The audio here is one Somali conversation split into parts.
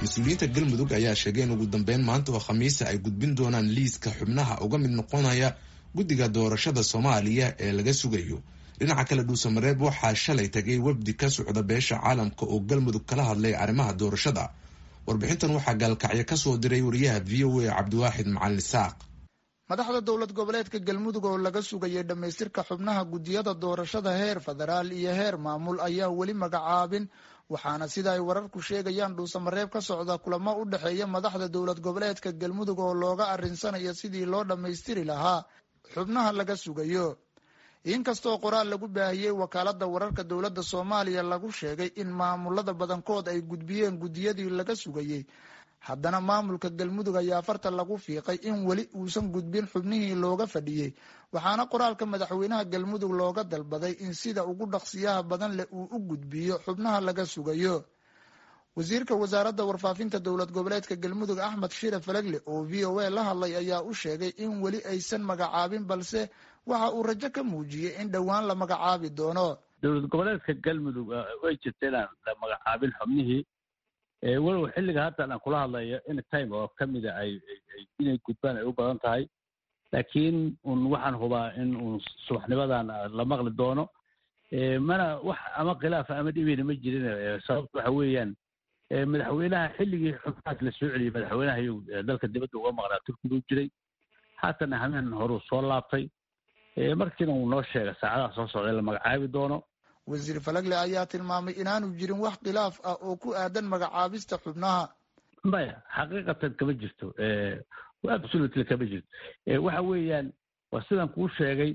mas-uuliyiinta galmudug ayaa sheegay in ugu dambeyn maanta oo khamiisa ay gudbin doonaan liiska xubnaha uga mid noqonaya guddiga doorashada soomaaliya ee laga sugayo dhinaca kale dhuusamareeb waxaa shalay tagay wafdi ka socda beesha caalamka oo galmudug kala hadlay arrimaha doorashada warbixintan waxaa gaalkacyo kasoo diray wariyaha v o a cabdiwaaxid macalin isaaq madaxda dowlad goboleedka galmudug oo laga sugayay dhammaystirka xubnaha guddiyada doorashada heer federaal iyo heer maamul ayaa weli magacaabin waxaana sida ay wararku sheegayaan dhuusamareeb ka socda kulamo u dhexeeya madaxda dowlad goboleedka galmudug oo looga arinsanayo sidii loo dhammaystiri lahaa xubnaha laga sugayo inkastoo qoraal lagu baahiyey wakaalada wararka dowladda soomaaliya lagu sheegay in maamulada badankood ay gudbiyeen guddiyadii laga sugayey haddana maamulka galmudug ayaa farta lagu fiiqay in weli uusan gudbin xubnihii looga fadhiyey waxaana qoraalka madaxweynaha galmudug looga dalbaday in sida ugu dhaqsiyaha badan leh uu u gudbiyo xubnaha laga sugayo wasiirka wasaaradda warfaafinta dowlad goboleedka galmudug axmed shire falegle oo v o a la hadlay ayaa u sheegay in weli aysan magacaabin balse waxa uu rajo ka muujiyey in dhowaan la magacaabi doono dowlad goboleedka galmudug way jirta inaan la magacaabin xubnihii walow xilliga hadda aan kula hadlayo in time oo kamida ay inay gudbaan ay u badan tahay laakiin un waxaan hubaa in uun subaxnimadan la maqli doono mana wax ama khilaafa ama dhibina ma jirin sababta waxa weeyaan madaxweynaha xilligii xubnahaas la soo celiyey madaxweynaha ayuu dalka dibadda uga maqnaa turkigu jiray haatana hameen horuu soo laabtay markiina uu noo sheegay saacadaha soo socda in la magacaabi doono wasiir falagle ayaa tilmaamay inaanu jirin wax khilaaf ah oo ku aadan magacaabista xubnaha maya xaqiiqatan kama jirto absolutely kama jirto waxa weeyaan waa sidaan kuu sheegay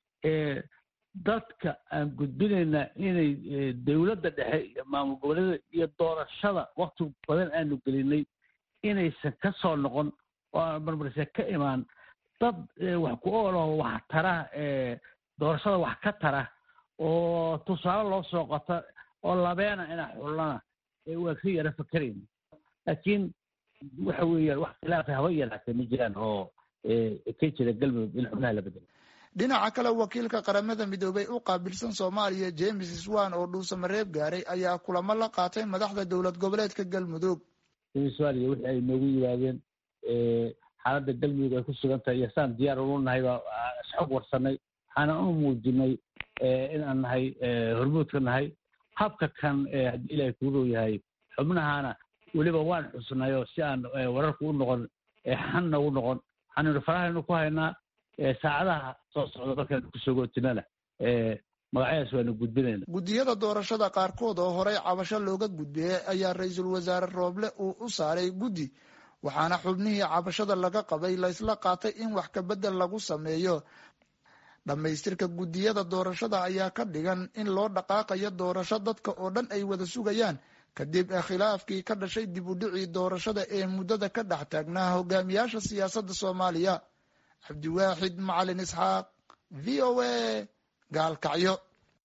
dadka aan gudbinaynaa inay dowladda dhexe iyo maamul goboleeda iyo doorashada wakti badan aanu gelinay inaysan ka soo noqon oo aan marmarse ka imaan dad wax ku oolaho wax tara doorashada wax ka tara oo tusaale loo soo qota oo labeena inaa xullana waa ka yara fakerayna laakiin waxa weeyaan wax khilaafa haba yaraatee ma jiraan oo ka jira galmudug in xubnaha la bedelo dhinaca kale wakiilka qaramada midoobay u qaabilsan soomaaliya james swan oo dhuusamareeb gaaray ayaa kulamo la qaatay madaxda dowlad goboleedka galmudug somaaliya wixii ay noogu yimaadeen xaaladda galmudug ay ku sugan tahay iyo saan diyaar ulu nahay baa isxog warsanay waxaana u muujinay in aan nahay hormuudka nahay habka kan haddii ilahay kuu row yahay xubnahana weliba waan xusnayo si aan wararku u noqon xanna u noqon waxaannu farahaynu ku haynaa saacadaha soo socda markaan kusogootinana magacyadaas waanu gudbinayna guddiyada doorashada qaarkood oo horey cabasho looga gudbiyey ayaa ra-iisul wasaare rooble uu u saaray guddi waxaana xubnihii cabashada laga qabay laysla qaatay in wax kabedel lagu sameeyo dhammaystirka guddiyada doorashada ayaa ka dhigan in loo dhaqaaqayo doorasho dadka oo dhan ay wada sugayaan kadib khilaafkii ka dhashay dib u dhicii doorashada ee muddada ka dhex taagnaa hogaamiyaasha siyaasadda soomaaliya cabdiwaaxid macalin isxaaq v o a gaalkacyo